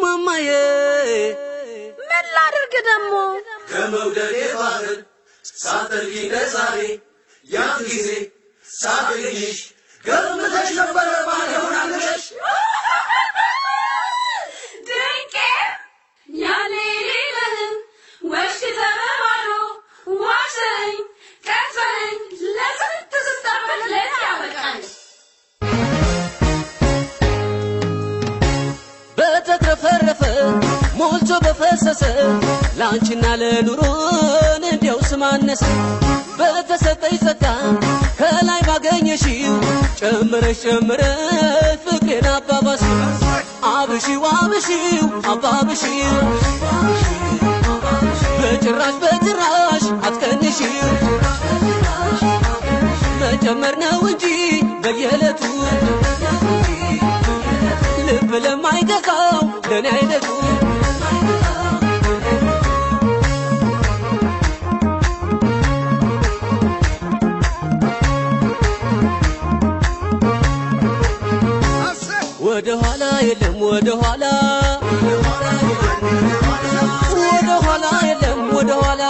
ማማዬ ምን ላድርግ ደግሞ ከመውደዴ ባህር ሳትጠልቂ ዛሬ ያን ጊዜ ሳገኝሽ ገምተሽ ነበረ ማን ይሆናለሽ ድንቄ ያኔ ሌለህም ወሽ ተበባሎ ዋሸኝ ቀፈኝ ለስንት ስታበል ለኔ ያበቃኝ በተትረፈረፈ ሞልቶ በፈሰሰ ለአንቺና ለኑሮን እንዲያው ስማነሰ በተሰጠኝ ጸጋ ከላይ ባገኘሽው ጨምረሽ ጨምረሽ ፍቅሬን አባባሽው አብሺው አብሺው አባብሺው በጭራሽ በጭራሽ አትቀንሺው መጨመር ነው እንጂ በየዕለቱ ልብ ለማይገካው ለእኔ አይነቱ ወደ ኋላ የለም ወደ ኋላ ወደ ኋላ የለም ወደ ኋላ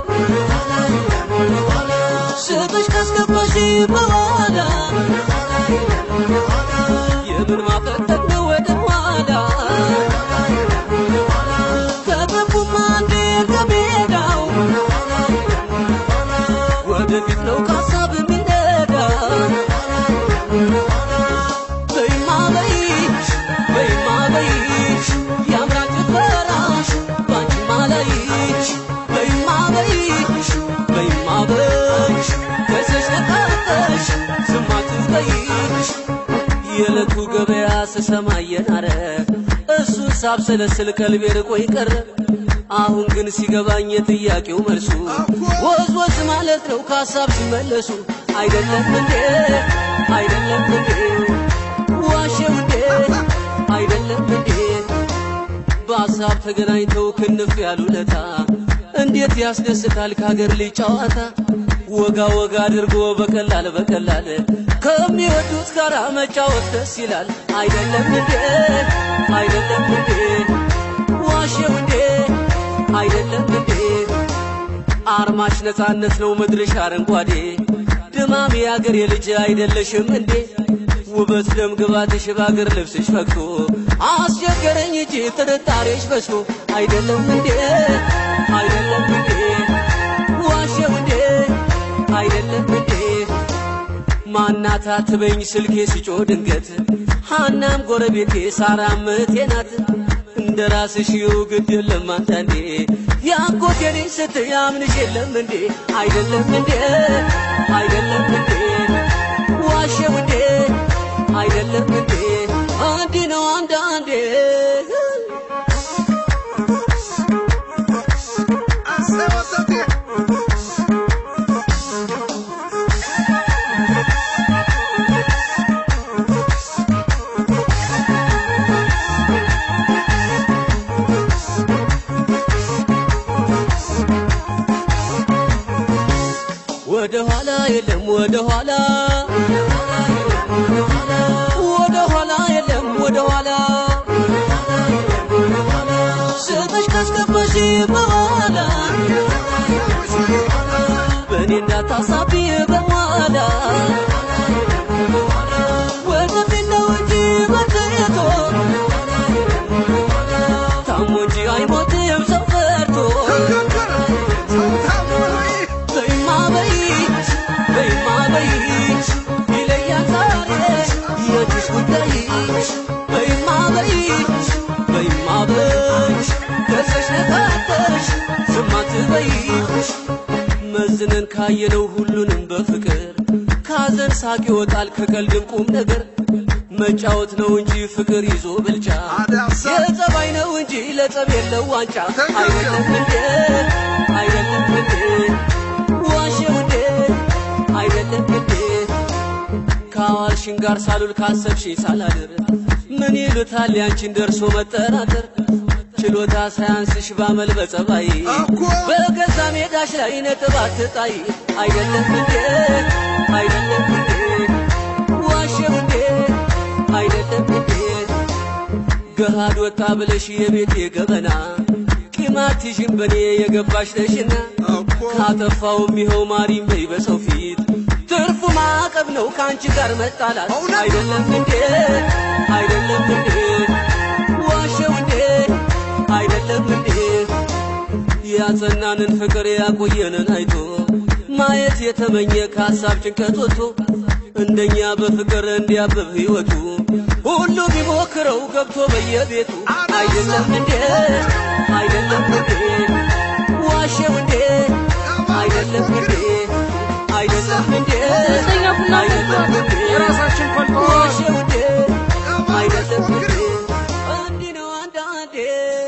ስብሽ ካስገባሽ በኋላ የምን ማፈጠጥ ነው ወደ ኋላ ከገቡማ አንዴ ከሜዳው ወደፊት ነው ካሳብ የሚነዳ በይማ በይሽ በይማ በይሽ ያምራል ጭፈራሽ ባንቺማ ላይሽ በይማ በይሽ በይማ በይሽ ደሰሽ ተቃጠሽ ዝም አትበይሽ የዕለቱ ገበያ ስሰማ እየናረ እሱን ሳብሰለስል ቀልቤ ርቆ ይቀረ አሁን ግን ሲገባኝ የጥያቄው መልሱ ወዝ ወዝ ማለት ነው ከሀሳብ ሲመለሱ አይደለም እንዴ አይደለም እንዴ ዋሼው እንዴ አይደለም እንዴ በሀሳብ ተገናኝተው ክንፍ ያሉለታ እንዴት ያስደስታል ከሀገር ልጅ ጨዋታ ወጋ ወጋ አድርጎ በቀላል በቀላል ከሚወዱት ጋር መጫወት ደስ ይላል አይደለም እንዴ አይደለም እንዴ ዋሼው እንዴ አይደለም እንዴ አርማሽ ነፃነት ነው ምድርሽ አረንጓዴ ድማም የአገር የልጅ አይደለሽም እንዴ ውበት ደም ግባትሽ በአገር ልብስሽ ፈክቶ አስቸገረኝ እንጂ ጥርጣሬሽ በዝቶ አይደለም እንዴ አይደለም እንዴ ዋሼው እንዴ አይደለም እንዴ ማናታ ትበኝ ስልኬ ሲጮ ድንገት ሃናም ጎረቤቴ ሳራም እህቴ ናት እንደ ራስሽ ይው ግድ የለም አንዳንዴ ያጎቴ ነኝ ስትይ አምንሽ የለም እንዴ አይደለም እንዴ አይደለም እንዴ ዋሼው እንዴ አይደለም እንዴ እንዲህ ነው አንዳንዴ ወደ ኋላ የለም ወደ ኋላ ወደ ኋላ የለም ወደ ኋላ ስመሽ ካስገባሽ በኋላ በእኔ እንዳታሳቢ በኋላ ወደፊት ነው እንጂ መታየቶ ታሞ እንጂ አይሞትም ሰው ፈርቶ በይማ በይሽ በይማ በይሽ ይለያል ዛሬ የእጅሽ ጉዳይሽ በይማ በይሽ በይማ በይሽ ደርሰሽ ነቃተሽ ዝም አትበይሽ መዝነን ካየነው ሁሉንም በፍቅር ካዘን ሳቅ ይወጣል ከቀልድም ቁም ነገር መጫወት ነው እንጂ ፍቅር ይዞ ብልጫ የጸባይ ነው እንጂ ለጸብ የለው ዋንጫ አይደለም እንዴ አይደለም እንዴ ዋሼው እንዴ አይደለም እንዴ ከአዋልሽን ጋር ሳሉል ካሰብሽኝ ሳላድር ምን ይሉታል ያንቺን ደርሶ መጠራጠር ችሎታ ሳያንስሽ ባመል በጸባይ በገዛ ሜዳሽ ላይ ነጥብ አትጣይ አይደለም እንዴ አይደለም እንዴ ዋሼው እንዴ አይደለም እንዴ ገሃድ ወጣ ብለሽ የቤቴ ገበና ቂማትሽን በኔ የገባሽ ነሽና ካጠፋውም ይኸው ማሪም በይ በሰው ፊት ትርፉ ማዕቀብ ነው ከአንቺ ጋር መጣላት አይደለም እንዴ አይደለም እንዴ ዋሸው እንዴ አይደለም እንዴ ያጸናንን ፍቅር ያቆየንን አይቶ ማየት የተመኘ ከሀሳብ ጭንቀት ወጥቶ እንደኛ በፍቅር እንዲያብብ ሕይወቱ ሁሉ ቢሞክረው ገብቶ በየቤቱ አይደለም እንዴ አይደለም እንዴ ዋሸው እንዴ አይደለም እንዴ አይደለም እንዴ ሶስተኛ ቡና አይደለም እንዴ የራሳችን ፈልተዋል። ዋሸው እንዴ አይደለም እንዴ እንዲህ ነው አንዳንዴ